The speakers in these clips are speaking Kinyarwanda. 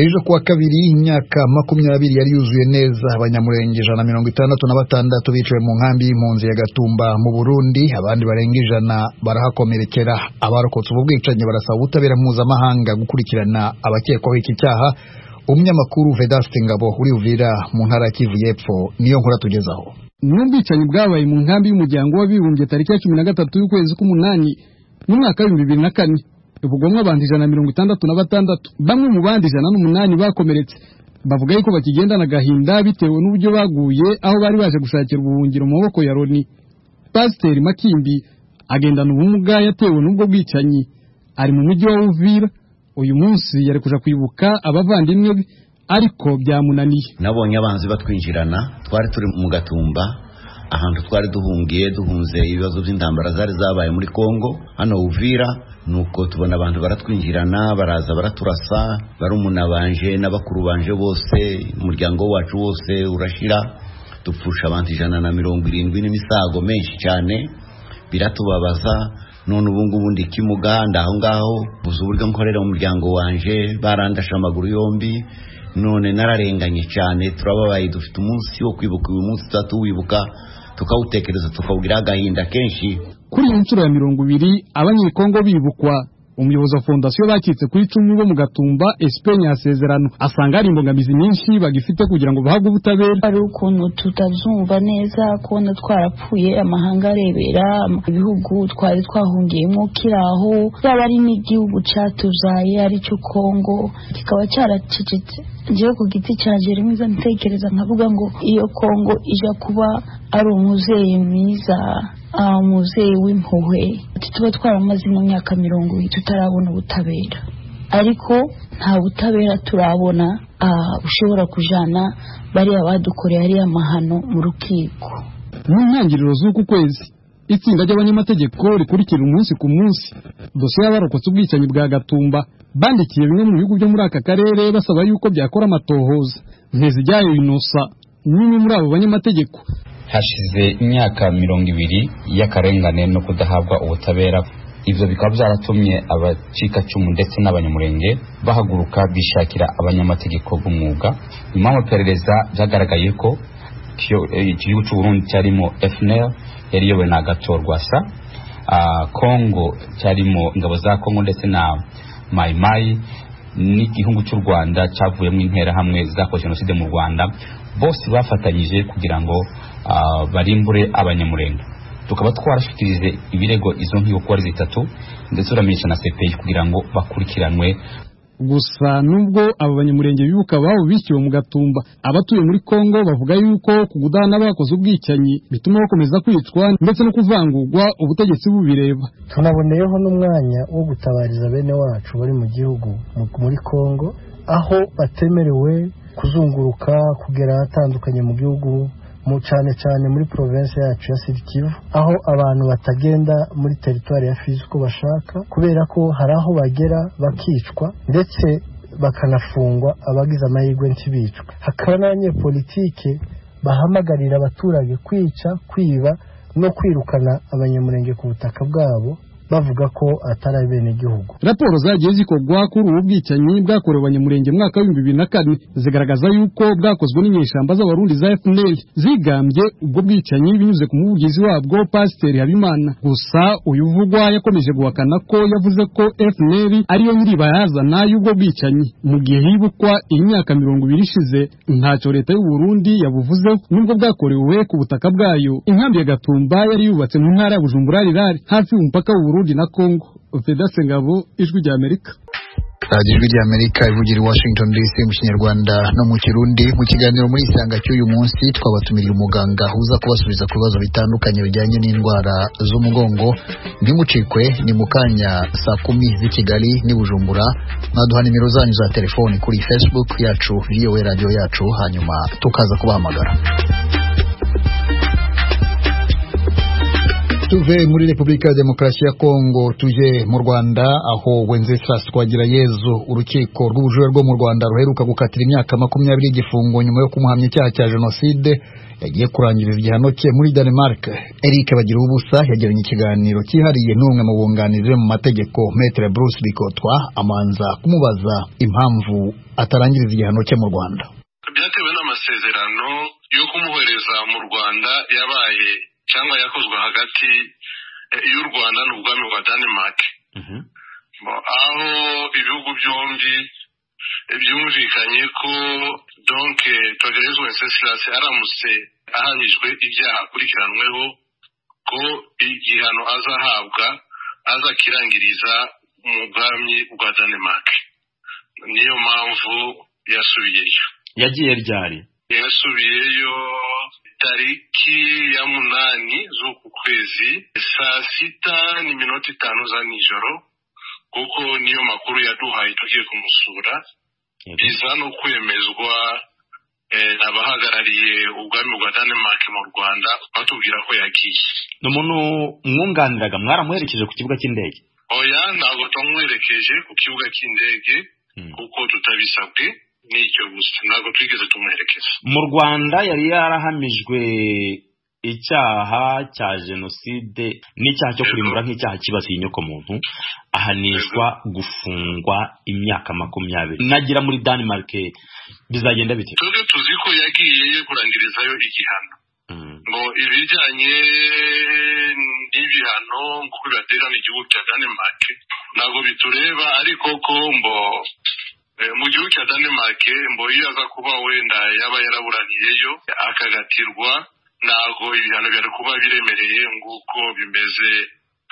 ejo kuwa kabiri imyaka makumyabiri yari yuzuye neza abanyamurenge ijana na mirongo itandatu na batandatu biciwe mu nkambi y'impunzi ya gatumba mu burundi abandi barenga ijana barahakomerekera abarokotse ubu bwicanyi barasaba ubutabera mpuzamahanga gukurikirana abakekwaho iki cyaha umunyamakuru vedaste ngabo urivira mu ntara ya kivu y'epfo niyo nkora tugezaho ni ubwicanyi bwabaye mu nkambi y'umuryango w'abibumbye tariki ya cumi na gatatu y'ukwezi k'umunani mu mwaka w'ibihumbi bibiri na kane ubugomwe abantu ijana na mirongo itandatu na batandatu bamwe mu bandi ijana n'umunani bakomeretse bavuga yuko bakigendana agahinda bitewe n'uburyo baguye aho bari baje gushakira ubuhungiro mu maboko ya loni pasiteri makimbi agendana ubumuga yatewe n'ubwo bwicanyi ari mu mujyi wa uvira uyu munsi yari kuja kwibuka abavandimwe be ariko byamunaniye nabonye abanzi batwinjirana twari turi mu gatumba ahantu twari duhungiye duhunze ibibazo by'intambara zari zabaye muri kongo hano uvira nuko tubona abantu baratwinjirana baraza baraturasa barumuna banje n'abakuru banje bose umuryango wacu wose urashira dupfusha abantu ijana na mirongo irindwi n'imisago menshi cyane biratubabaza none ubu ngubu ndi kimuga ndaho ngaho buze uburyo nkorera umuryango wanje barandashe amaguru yombi none nararenganye cyane turababaye dufite umunsi wo kwibuka uyu munsi tuba tuwibuka tukawutekereza tukawugira agahinda kenshi kuri iyi nshuro ya mirongo ibiri abanyekongo bibukwa umuyobozi wa fondasiyo bakitse ku icumu bo mu gatumba esipeni yasezerano asanga hari imbogamizi nyinshi bagifite kugira ngo bahabwe ubutabera hari ukuntu tutazumva neza kubona twarapfuye amahanga arebera ibihugu twari twahungiyemo kiraho yaba ari n'igihugu cyatuzaye aricyo kongo kikaba cyaracecetse njyewe ku giti cyanjye rimwe ntekereza nkavuga ngo iyo kongo ijya kuba ari umuzeyi mwiza umuzeyi w'impuhwe tuba twaramaze mu myaka mirongo irindwi tutarabona ubutabera ariko nta butabera turabona ushobora kujyana bariya badukoreye ariya mahano mu rukiko mu ntangiriro z'uku kwezi itsinda ry'abanyamategeko rikurikira umunsi ku munsi dosiye y'abarokotse ubwicanyi bwa gatumba bandikiye bimwe mu bihugu byo muri aka karere basaba yuko byakora amatohoza ntezijyayo inosa n'umwe muri abo banyamategeko hashize imyaka mirongo ibiri y'akarengane no kudahabwa ubutabera ibyo bikaba byaratumye abacikacumu ndetse n'abanyamurenge bahaguruka bishakira abanyamategeko b'umwuga nyuma y'amaperereza byagaragaye ko iki gihugu cy'u Burundi cyarimo FNL yari iyobowe na Agathon Rwasa Congo cyarimo ingabo za Congo ndetse na Mai Mai n'igihugu cy'u Rwanda cyavuyemo interahamwe zakoze jenoside mu Rwanda bose bafatanyije kugira ngo barimbure abanyamurenge tukaba twarashyikirije ibirego izo nkiko kuba ari zitatu ndetse uramenyesha na sepeyi kugira ngo bakurikiranwe gusa nubwo abo banyamurenge bibuka ababo bishyuwe mu gatumba abatuye muri kongo bavuga yuko ku kudahana bakoze ubwicanyi bituma bakomeza kwicwa ndetse no kuvangurwa ubutegetsi bubireba tunaboneyeho n'umwanya wo gutabariza bene wacu bari mu gihugu muri kongo aho batemerewe kuzunguruka kugera ahatandukanye mu gihugu mu cyane cyane muri provinsi yacu ya Kivu aho abantu batagenda muri teritwari ya fizi uko bashaka kubera ko hari aho bagera bakicwa ndetse bakanafungwa abagize amahirwe ntibicwe hakaba n'abanyepolitike bahamagarira abaturage kwica kwiba no kwirukana abanyamurenge ku butaka bwabo bavuga ko atari abenegihugu raporo zagiye zikorwa kuri ubu bwicanyi bwakorewe abanyamurenge mwaka w'ibihumbi bibiri na kane zigaragaza y'uko bwakozwe n'inyeshamba z'abarundi za FNL zigambye ubwo bwicanyi binyuze ku muvugizi wabwo pasiteri Habimana gusa uyu uvugwa yakomeje guhakana ko yavuze ko FNL ariyo nyiribayazana y'ubwo bwicanyi mu gihe hibukwa imyaka mirongo ibiri ishize ntacyo leta y'u Burundi yabuvuzeho nubwo bwakorewe ku butaka bwayo inkambi ya Gatumba yari yubatse mu ntara ya Bujumbura rirari hafi y'umupaka w'u Burundi Burundi na Congo Vedaste Ngabo ijwi rya Amerika radiyo ijwi rya amerika ivugira i washington dc mu kinyarwanda no mu kirundi mu kiganiro muri isanga cy'uyu munsi twabatumiriye umuganga uza kubasubiza ku bibazo bitandukanye bijyanye n'indwara z'umugongo ntimucikwe ni mu kanya saa kumi z'i kigali n'i bujumbura mwaduha nimero zanyu za telefoni kuri facebook yacu voa radiyo yacu hanyuma tukaza kubahamagara tuve muri repubulika ya demokarasi ya kongo tuje mu rwanda aho wenceslas twagirayezu urukiko rw'ubujura rwo mu rwanda ruheruka gukatira imyaka makumyabiri y'igifungo nyuma yo kumuhamya icyaha cya jenoside yagiye kurangiriza igihano cye muri denmark eric bagira ubusa yagiranye ikiganiro cyihariye n'umwe mu bunganizi be mu mategeko metre bruce bikotwa amanza kumubaza impamvu atarangiriza igihano cye mu rwanda byatewe n'amasezerano yo kumuhereza mu rwanda yabaye cyangwa yakozwe hagati y'u rwanda n'ubwami bwa denmark aho ibihugu byombi byumvikanye ko donke togerezwa wenceslas aramutse ahamijwe ibyaha akurikiranyweho ko igihano azahabwa azakirangiriza mu bwami bwa denmark niyo mpamvu yasubiyeyo yagiye ryari yasubiyeyo tariki ya munani z'uku kwezi saa sita n'iminota itanu za nijoro kuko niyo makuru yaduhaye tugiye kumusura biza no kwemezwa abahagarariye ubwami bwa denmark mu rwanda batubwira ko yagiye ni umuntu mwunganiraga mwaramuherekeje ku kibuga cy'indege oya ntabwo tumwerekeje ku kibuga cy'indege kuko tutabisabwe nicyo gusa ntabwo twigeze tumwerekeza mu rwanda yari yarahamijwe icyaha cya jenoside n'icyaha cyo kurimbura nk'icyaha kibasiye inyokomuntu ahanishwa gufungwa imyaka makumyabiri nagira muri denmark bizagenda bite twebwe tuzi ko yagiye kurangirizayo igihano ngo ibijyanye n'ibihano ngo bibaterana igihugu cya denmark ntabwo bitureba ariko ko mbo mu gihugu cya denmark mbo iyo aza kuba wenda yaba yaraburaniyeyo akagatirwa ntabwo ibihano byari kuba biremereye nguko bimeze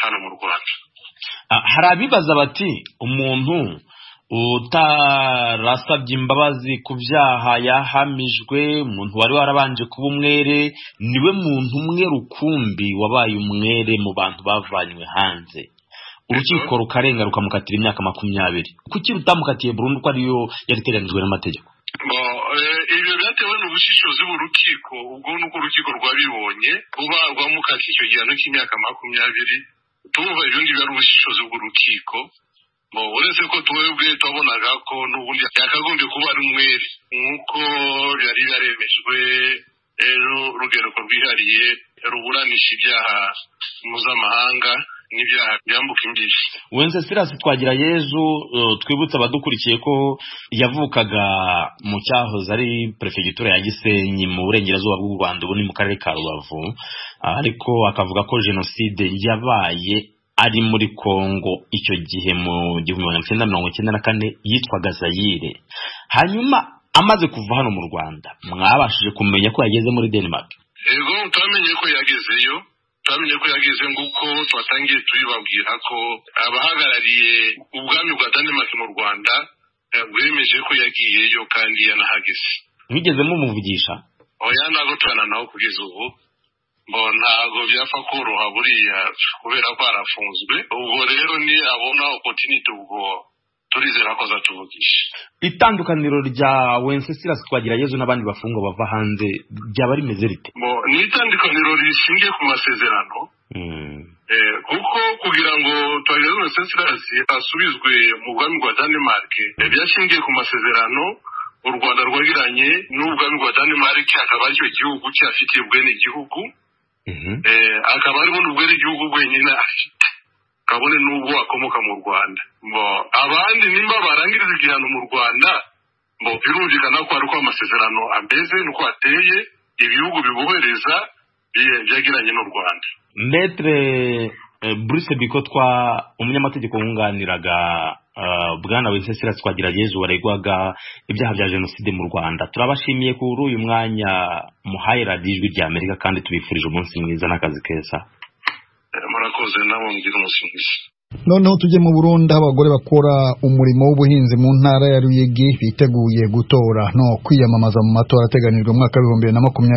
hano mu rwanda hari abibaza bati umuntu utarasabye imbabazi ku byaha yahamijwe umuntu wari warabanje kuba umwere niwe muntu umwe rukumbi wabaye umwere mu bantu bavanywe hanze urukiko rukarenga rukamukatira imyaka makumyabiri kuki rutamukatiye burundu ko ariyo yariteganijwe n'amategeko ibyo byatewe n'ubushishozi b'urukiko ubwo ni uko urukiko rwabibonye kuba rwamukatiye icyo gihano cy'imyaka makumyabiri tuvuga ibyo ngibyo ari ubushishozi bw'urukiko uretse ko twebwe twabonaga ko n'ubundi yakagombye kuba ari umwere nk'uko byari byaremejwe rugereko rwihariye ruburanisha ibyaha mpuzamahanga n'ibyaha byambuka imbibi wenze sirasi twagira yezu twibutse abadukurikiye ko yavukaga mu cyahoze ari perefegitura ya gisenyi mu burengerazuba bw'u rwanda ubu ni mu karere ka rubavu ariko akavuga ko jenoside yabaye ari muri kongo icyo gihe mu gihumbi magana cyenda mirongo icyenda na kane yitwaga zayire hanyuma amaze kuva hano mu rwanda mwabashije kumenya ko yageze muri denmark yego twamenye ko yagezeyo twamenye ko yageze nguko twatangiye tubibabwira ko abahagarariye ubwami bwa denmark mu rwanda bwemeje ko yagiyeyo kandi yanahageze mwigeze mumuvugisha oya ntabwo tubana nawe kugeza ubu ngo ntabwo byapfa koroha buriya kubera ko arafunzwe ubwo rero ni abona opotinite ubwo turizera ko azatuvugisha itandukaniro rya wenceslas twagirayezu n'abandi bafungwa bava hanze ryaba rimeze rite ni itandukaniro rishingiye ku masezerano kuko kugira ngo twagirayezu wenceslas asubizwe mu bwami bwa denmark byashingiye ku masezerano u rwanda rwagiranye n'ubwami bwa denmark akaba aricyo gihugu cyafitiye ubwene gihugu akaba aribona ubwene gihugu bwenyine afite kabone n'ubwo akomoka mu rwanda abandi nimba barangiriza igihano mu rwanda birumvikana ko hari uko amasezerano ameze n'uko ateye ibihugu bibohereza byagiranye n'u rwanda metre bruce bikotwa umunyamategeko wunganiraga bwana wese twagira yezu waregwaga ibyaha bya jenoside mu rwanda turabashimiye kuri uyu mwanya muhaye radiyo ijwi rya amerika kandi tubifurije umunsi mwiza n'akazi keza murakoze nabo mubwira umusubizo noneho tujye mu burundi aho abagore bakora umurimo w'ubuhinzi mu ntara ya ruyigi biteguye gutora no kwiyamamaza mu matora ateganijwe mu mwaka w'ibihumbi bibiri na makumyabiri